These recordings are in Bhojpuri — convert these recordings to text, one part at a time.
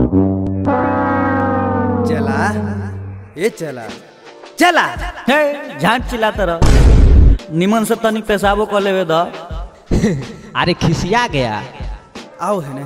चला ए चला चला हे झांट चिल्लाता रह निमन से तनिक पेशाबो कर लेवे द अरे खिसिया गया आओ है ना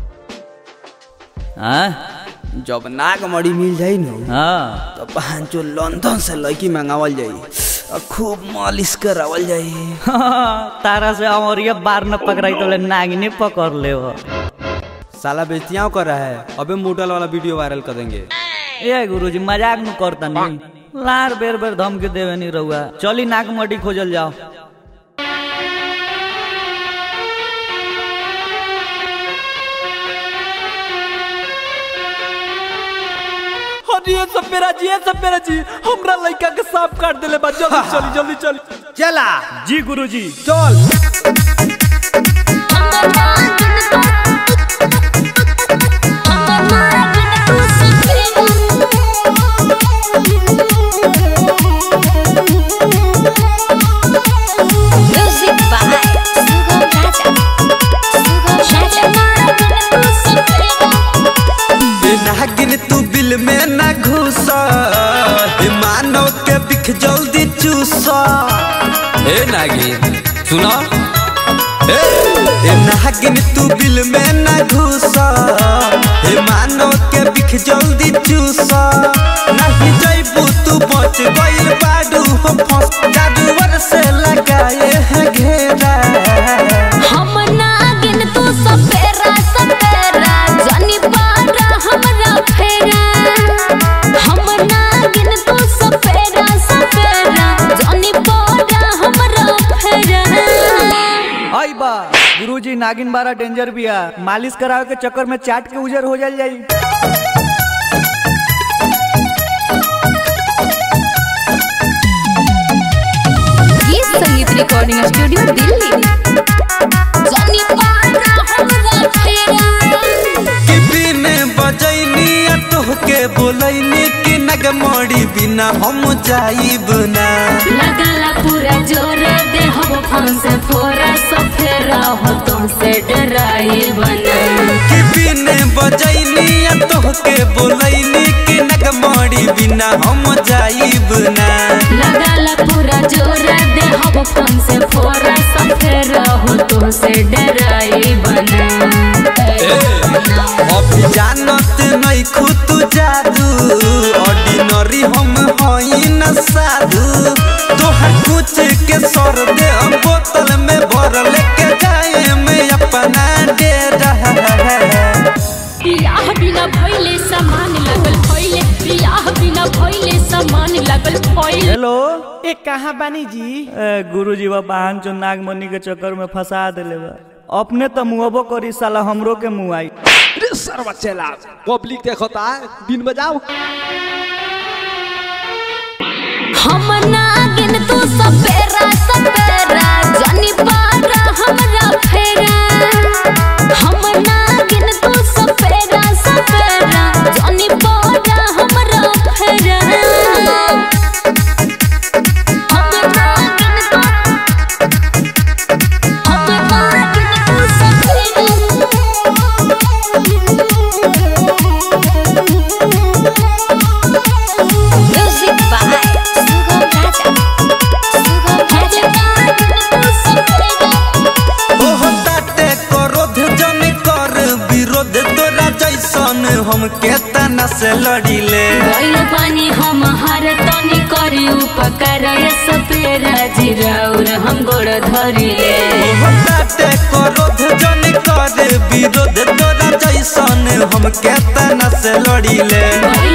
हाँ जब नाग मड़ी मिल जाई न हाँ तो पांचो लंदन से लड़की मंगावल जाई और खूब मालिश करावल जाई तारा से अमरिया बार न पकड़ाई तो ले नागिने पकड़ ले वो साला बेचियाओ कर रहा है अबे मोटल वाला वीडियो वायरल कर देंगे ए गुरुजी मजाक न करता नहीं लार बेर बेर धमकी देवे नहीं रहुआ चली नाक मटी खोजल जाओ अरे ये सब मेरा जी ये सब मेरा जी हमरा लड़का के सांप काट देले बा जल्दी चली जल्दी चली चला जी गुरुजी चल Music by Sugam Raja. Sugam Raja. नागिन तू बिल में न घुस मानव के बिख जल्दी चूस ए नागिन सुनो ए ए नागिन तू बिल में न घुस हे मानव के बिख जल्दी चूस नहीं जइबू तू बच गइल बाडू हो फंस जादूवर से लगाए है घेरा हम नागिन तू सपेरा सपेरा जानी पारा हमरा फेरा हम नागिन तू सपेरा सपेरा जानी पारा हमरा फेरा आई बा गुरुजी नागिन बारा डेंजर बिया मालिश करावे के चक्कर में चाट के उजर हो जाल जाई ये संगीत रिकॉर्डिंग स्टूडियो दिल्ली जानी पारा हमरा फेरा कि बिने बजैनी आ तोहके बोलैनी कि नगमोड़ी बिना हम जाइब ना लगला पूरा जोर दे हम फंस फोरा सफेरा हो तुमसे डराई बना कि बिने बजैनी आ तोहके बोलैनी कि नगमोड़ी बिना हम जाइब ना लगला पूरा जोर दे हम फंस फोरा सफेरा हो तुमसे डराई बना अभी जानत नहीं खुद जादू ऑर्डिनरी हम हई न साधु तोहर कुछ के सर दे हम बोतल में भर लेके जाए में अपना डेरा बियाह बिना भइले सामान लगल फैले बियाह बिना भइले सामान लगल फैले हेलो ए कहाँ बानी जी ए गुरुजी बा बहन चो नागमणि के चक्कर में फंसा देले बा अपने तो मुहबो करी साला हमरो के मुँह आई रे सरवा चला पब्लिक देखता है दिन बजाओ हम नागिन तू सपेरा सपेरा जानी पारा हमरा फेरा हम नागिन तू सपेरा सपेरा जानी पारा हमरा फेरा हम नागिन तू हम नागिन तू सपेरा Music by Sugam Raja. Sugam Raja. ओह ताटे क्रोध जन कर विरोध तोरा जैसन हम के तना से लड़िले गइल बानी हम हर तनी करी उपकार सपेरा जिराउर हम गोड़ धरिले ओह ताटे क्रोध जन कर विरोध तोरा जैसन हम के तना से लड़िले गइल